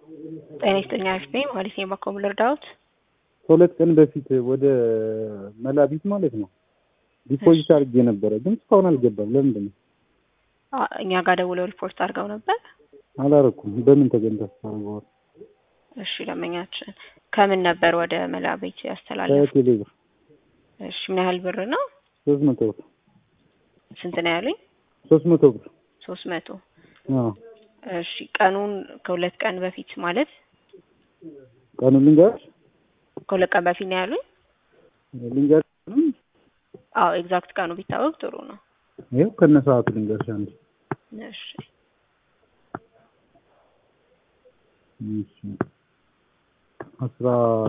ጤና ይስጥልኝ አሪፍ ነኝ ማለት ነው። በኮም ልርዳዎት? ከሁለት ቀን በፊት ወደ መላቢት ማለት ነው ዲፖዚት አድርጌ ነበረ፣ ግን እስካሁን አልገባም። ለምንድን ነው? አ- እኛ ጋር ደውለው ሪፖርት አድርገው ነበር። አላረኩም። በምን ተገኝታ ታደርገዋል? እሺ ደንበኛችን ከምን ነበር ወደ መላ ቤት ያስተላለፉ? ከቴሌ ብር እሺ ምን ያህል ብር ነው? ሶስት መቶ ብር ስንት ነው ያሉኝ? ሶስት መቶ ብር ሶስት መቶ አዎ። እሺ ቀኑን ከሁለት ቀን በፊት ማለት ቀኑን ልንገርሽ ከሁለት ቀን በፊት ነው ያሉኝ? ልንገርሽ አዎ ኤግዛክት ቀኑ ቢታወቅ ጥሩ ነው። ይኸው ከነ ሰዓቱ ልንገርሽ አንድ እሺ እሺ አስራ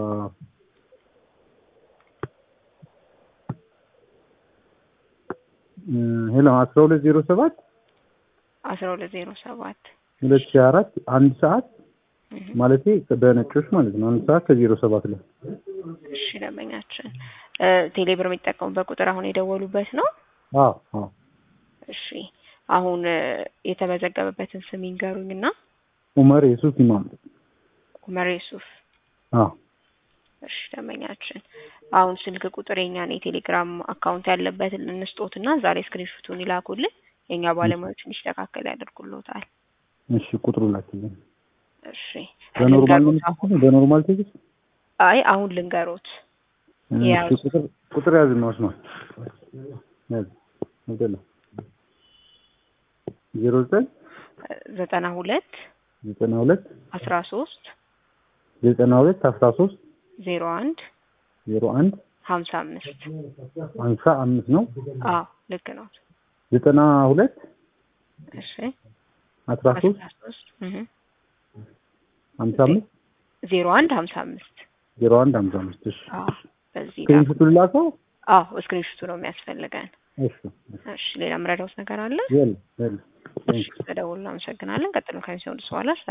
ሄሎ አስራ ሁለት ዜሮ ሰባት አስራ ሁለት ዜሮ ሰባት ሁለት ሺህ አራት አንድ ሰዓት ማለቴ በነጮች ማለት ነው። አንድ ሰዓት ከዜሮ ሰባት ላይ እሺ ደንበኛችን እ ቴሌብር የሚጠቀሙበት ቁጥር አሁን የደወሉበት ነው? አዎ አዎ እሺ አሁን እ የተመዘገበበትን ስም ይንገሩኝና ኡመር የሱፍ ኢማም ኡመር ዩሱፍ አዎ እሺ ደንበኛችን አሁን ስልክ ቁጥር የኛን የቴሌግራም አካውንት ያለበትን እንስጦትና ዛሬ ስክሪንሾቱን ይላኩልን የኛ ባለሙያዎች እንዲስተካከል ያደርጉልዎታል። እሺ ቁጥሩ ላኪልኝ። እሺ በኖርማል ነው ልንገሮት አሁን? የምትልኪው? በኖርማል ቴክስት አይ አሁን ልንገሮት እሺ ያዙ። ቁጥር ቁጥር ያዝ ነው አስማ ያዝ አይደለ ዜሮ ዘጠኝ ዘጠና ሁለት ዘጠና ሁለት አስራ ሶስት ዘጠና ሁለት አስራ ሶስት ዜሮ አንድ ዜሮ አንድ ሀምሳ አምስት ሀምሳ አምስት ነው አዎ ልክ ነው። ዘጠና ሁለት እሺ አስራ ሶስት አስራ ሶስት እህ ሀምሳ አምስት ዜሮ አንድ ሀምሳ አምስት ዜሮ አንድ ሀምሳ አምስት እሺ አዎ በዚህ ላኩ። ስክሪንሹቱን ላከው አዎ ስክሪንሾቱ ነው የሚያስፈልገን። እሺ እሺ ሌላ ምረዳውት ነገር አለ? የለም የለም እሺ ተደውሎ አመሰግናለን። ቀጥሎ ከሚሰሙ በኋላ